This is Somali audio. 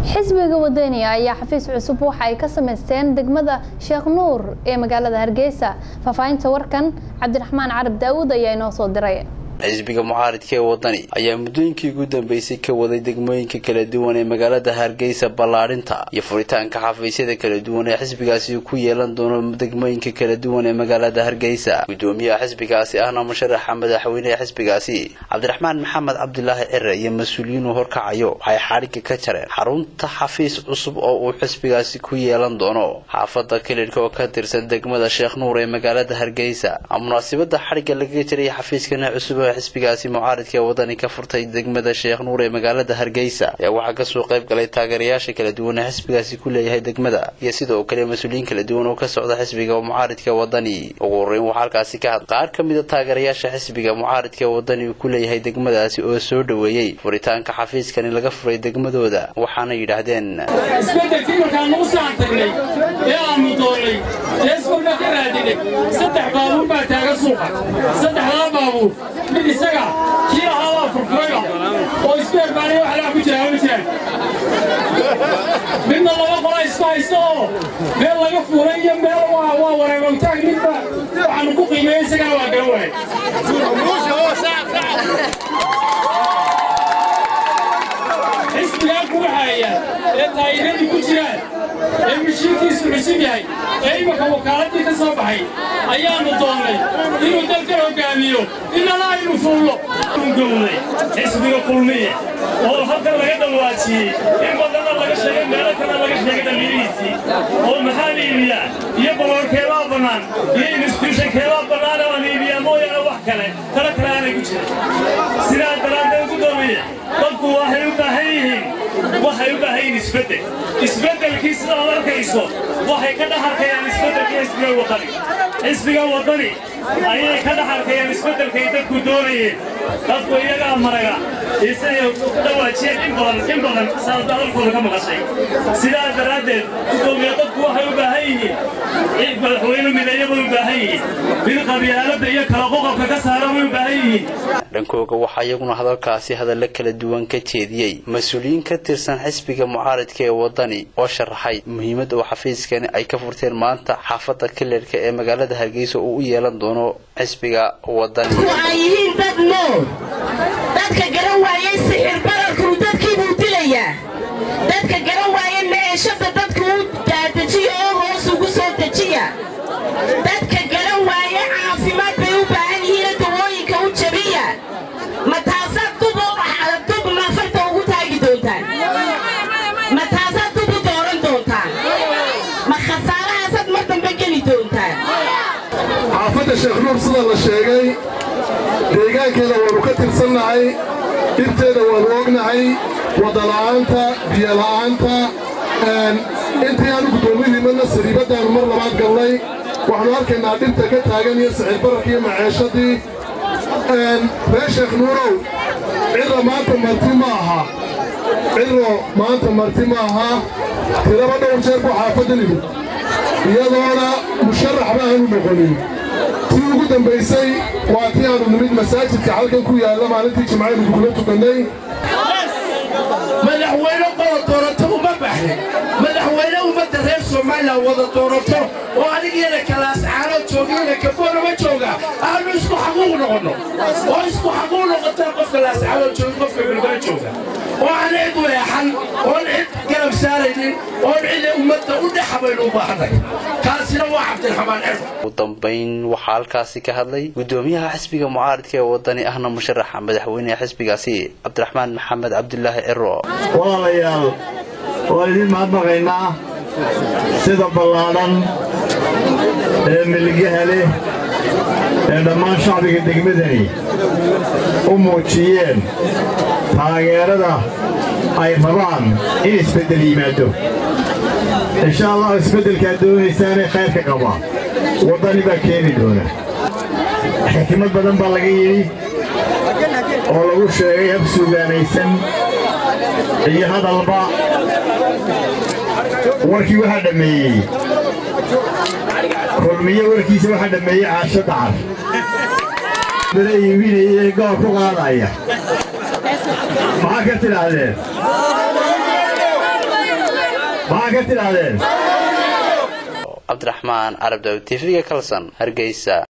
xisbiga wadaniga ayaa xafiis cusub waxa ay ka samaysteen degmada sheekh nuur ee magaalada hargeysa faahfaahinta warkan cabdiraxmaan carab daawud ayaa inoo soo diray xisbiga mucaaridka ee wadani ayaa muddooyinkii ugu dambeysay ka waday degmooyinka kala duwan ee magaalada hargeysa ballaadhinta iyo furitaanka xafiisyada kala duwan ee xisbigaasi ku yeelan doono degmooyinka kala duwan ee magaalada hargeysa gudoomiyaha xisbigaasi ahna musharaxa madaxweyne ee xisbigaasi cabdiraxmaan maxamed cabdilaahi cire iyo mas-uuliyiin uu horkacayo waxay xadhigga ka jareen xarunta xafiis cusub oo uu xisbigaasi ku yeelan doono xaafada kilidhka oo ka tirsan degmada sheekh nuur ee magaalada hargeysa munaasibada xadhigga lagaga jiray xafiiskana cusub xisbigaasi mucaaridka ee wadani ka furtay degmada sheekh nuur ee magaalada hargeysa ayaa waxaa kasoo qayb galay taageerayaasha kala duwan ee xisbigaasi ku leeyahay degmada iyo sidoo kale mas-uuliyiin kala duwan oo ka socda xisbiga mucaaridka wadani ugu horeyn waxaa halkaasi ka had qaar ka mid a taageerayaasha xisbiga mucaaridka ee wadani uu ku leeyahay degmadaasi oo soo dhoweeyey furitaanka xafiiskani laga furay degmadooda waxaana yidhaahdeen isbedelkii markaan nagu saan tagnay ee aanu doonnay ee iskolna ka raadinay saddex baabuur baa taagan suuqa saddexdaa baabuur mid isaga kii lahaa waa furfurayba oo isku herbaanay wax laa ku jira ma jiraan midna laba qola isku haysta oo meel laga fuulay iyo meel waa wareegowtaag midba waxaanu ku qiimeeyey isagana waa garan waayay xisbigaa ku waxaaya ee taayiradii ku jiraan ee mishiinkiisu cusub yahay ee imaka wakaaladii ka soo baxay ayaannu doonnay inuu dalkan hoggaamiyo inana aynu fuullo gowday xisbiga kulmiye oo halkan laga dhawaajiyey in badanna laga sheegay meelo kana laga sheegay dhallinyadiisii oo maxaan iibiyaa iyo baloorkeebaa bannaan iyo instituushankeebaa bannaan oo aan iibiyaa mooyaane wax kale talo kale aanay ku jirin sidaa daraaddeed gudoomiye dadku waxay u baahan yihiin waxay u baahan yihiin isbeddel isbeddelkii sidaad arkayso waxay ka dhex arkayaan isbeddelkii xisbiga wadani xisbiga wadani ayay ka dhex arkayaan isbeddelkay dadku doonayeen dadku iyagaa maraga isagay ku dhawaajiyeen in badan in badan saas hadalkooda ka maqashay sidaa daraaddeed gudoomiye dadku waxay u baahan yihiin madaxweyne mideeya bay u baahan yihiin mid qabyaaladda iyo kala qoqobka ka saara bay u baahan yihiin dhankooga waxaa iyaguna hadalkaasi hadalla kala duwan ka jeediyey mas-uuliyiin ka tirsan xisbiga mucaaridka ee wadani oo sharaxay muhiimadda uu xafiiskani ay ka furteen maanta xaafadda kilerka ee magaalada hargeysa uu u yeelan doono xisbiga wadani ay yihiin dad nool dadka garan waayey sixir bararkuu dadkiibuu dilayaa dadka garan waaye meeshada dadka u daadejiya oo hoos ugu soo dejiya dadka garan waaye caafimaad bay u baahan yihiina dawooyinka u jabiya ma taasaad dub dub nafarta ugu taagi doontaan ma taasaad dub u dooran doontaan ma khasaarahaasaad mar dambe geli doontaan xaafadda sheekh nuur sida la sheegay deegaankeeda waannu ka tirsannahay dhirteeda waannu ognahay waddala'aanta biyola'aanta intii aanu guddoomiyihiimadna sariibaddaannu mar labaad galnay waxaannu arkaynaa dhirta ka taagan iyo sicir bararka iyo maceeshadii reer sheekh nuurow cidra maanta marti ma aha cidro maanta marti ma aha tiraba dhowr jeer buu xaafaddan imid iyadoona musharaxba aanu noqonin tii ugu dambaysay waa tii aanu nimid masaajidka halkan ku yaalla maalintii jimcaynu kugula tukannay madaxweyne qola doorato uma baxin madaxweyne ummadda reer somalilan wada doorato oo anigiyana kalaascaano joogiyana kafoonama jooga aanu isku xaquuq noqonno oo isku xaquuq noqotaan qofka laascaano joogi qofka bilbaa jooga oo aan cid weexan oon cid garab saaraynin oon cida ummadda u dhexa baynu u baahanay kaasina waa cabdiraxmaan cirf ugu dambayn waxaa halkaasi ka hadlay gudoomiyaha xisbiga mucaaridka ee wadani ahna musharaxa madaxweyneha xisbigaasi cabdiraxmaan maxamed cabdulaahi ciro walaalayaal waan idiin mahadnaqaynaa sida ballaadhan ee milgaha leh ee dhammaan shacbiga degmadani u muujiyeen taageerada ay rabaan in isbeddel yimaado insha allah isbeddelkaad doonaysaanee khayrka qaba waddani baa keeni doona xikmad badan baa laga yidhi oo lagu sheegay hab suugaanaysan iyo hadalba warkii waxaa dhammeeyey kulmiye warkiisa waxaa dhammeeyey caasho dacar bala iibinaya ee goor ku qaadaya maxaa ka tidhaahdeen maxaa ka tidhaahdeen cabdiraxmaan carab daawud tv-ga kalsan hargeysa